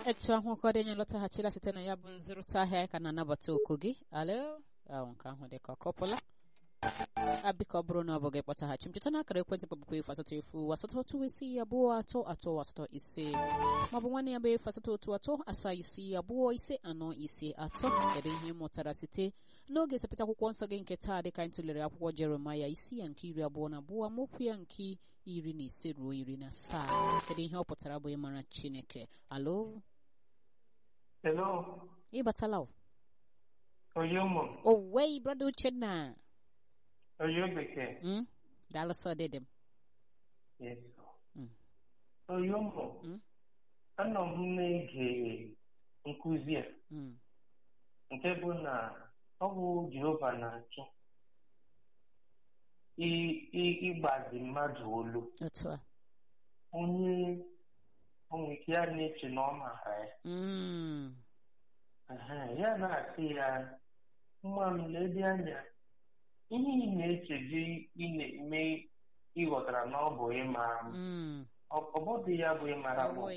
etu ahụ ụfọdụ anyị lọtaghachila site na ya bụ nzụrụta ahịa ka na-anabata oku gị alo ahụ nke ahụ dị ka ọkọpụla abika ọ bụrụ na ọ bụ gị kpọtaghachi m cheta na akara ekwentị kpọbụkwa efu asatọ efu asatọ otu isi abụọ atọ atọ asatọ ise maọbụ nwanne ya bụ efu asatọ otu atọ asaa isi abụọ ise anọ ise atọ kedu ihe ị mụtara site n'oge sepụta akwụkwọ nsọ gị nke taa dịka anyị tụlere akwụkwọ jeremaya isi ya nke iri abụọ na abụọ amaokwu ya nke iri na ise ruo iri na asaa kedu ihe ọ pụtara bụ ịmara chineke alo Hello, ịbatala o Oyomo, owei brada uchenna Oyo Bekee. Mm? daalụ sọ dịdị m Yes. Mm. Oyomo, Mm? anọ m na-ege nkụzi a Mm. nke bụ na ọ bụ Jehova na-achọ i- i- ịgbazi mmadụ olu otu a onye onwe ike ya na-eche na ọ maara ya Mm. Ehe, ya na-asị ya nwa m ledi anya ihe ị na-eche gị ị na-eme ịghọtara na ọ bụ ịmara m Mm. ọ ọ bụghị ya bụ ịmara m Ọ bụ